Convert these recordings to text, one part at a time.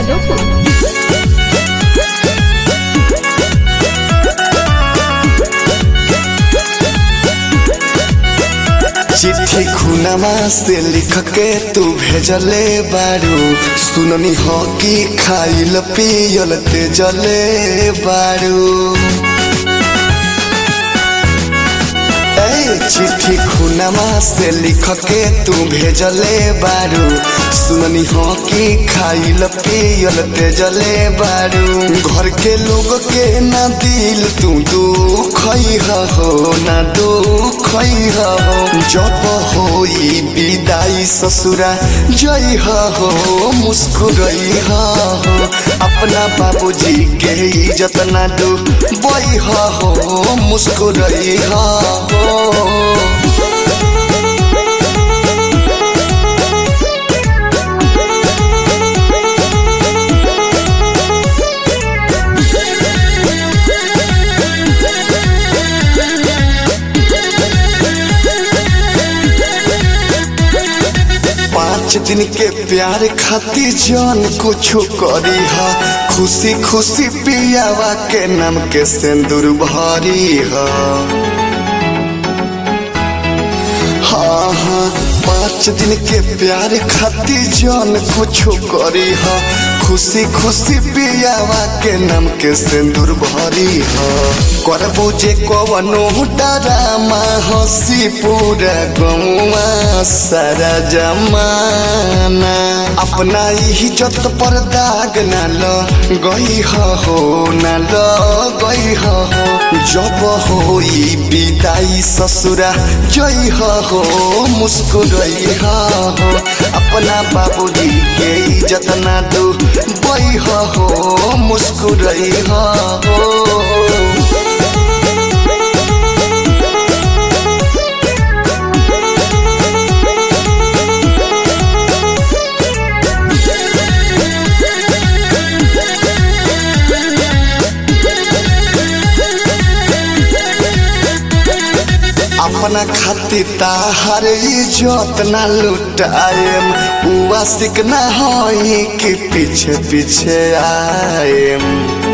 जादवपुर चिट्ठी खुनमा से लिख के तू भेजले बारू सुननी हो कि खाइल पियल तेजले बारू ए चिट्ठी खुनमा से लिख के तू भेजले बारू सुननी हो कि खाइल पियल तेजले बारू घर के लोग के ना दिल तू दुख हो ना दुख हो जब होई विदाई ससुरा जई हो मुस्कुरई हो अपना बाबूजी के इज्जत ना दू बई हो मुस्कुरई हो पाँच दिन के प्यार खातिर जान कुछ करी हा खुशी खुशी पियावा के नाम के सिंदूर भरी हा हाँ हाँ पाँच दिन के प्यार खातिर जान कुछ करी हा खुशी खुशी पियावा के नाम के सिंदूर भरी हा करबू जे कवनो डरामा हंसी पूरा गौवा सारा जमाना अपना इज्जत पर दाग ना ल गई हो ना ल गई हो जब होई विदाई ससुरा जई हो मुस्कुरई हो अपना बाबूजी के इज्जत ना दू बई हो मुस्कुरई हो अपना खातिर ताहर इज्जत ना लुटाएम उआ सिकना होई कि पीछे पीछे आएम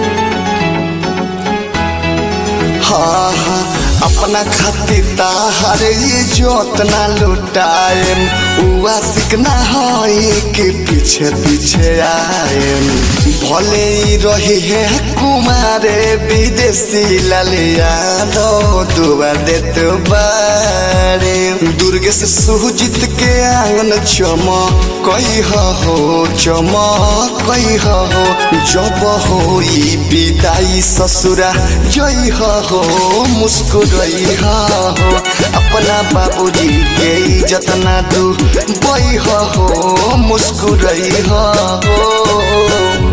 हाँ हाँ अपना खातिर ताहर इज्जत ना लुटाएम उआ सिकना होई कि पीछे पीछे आएम भले ही रही है कुमारे विदेशी लालिया दो दुआ दे तो बारे दुर्गे से सुजित के आंगन चमा कई हो चमा कई हो जब होई विदाई ससुरा जई हो मुस्कुरई हो अपना बाबूजी के इज्जत ना दू बई हो मुस्कुरई हो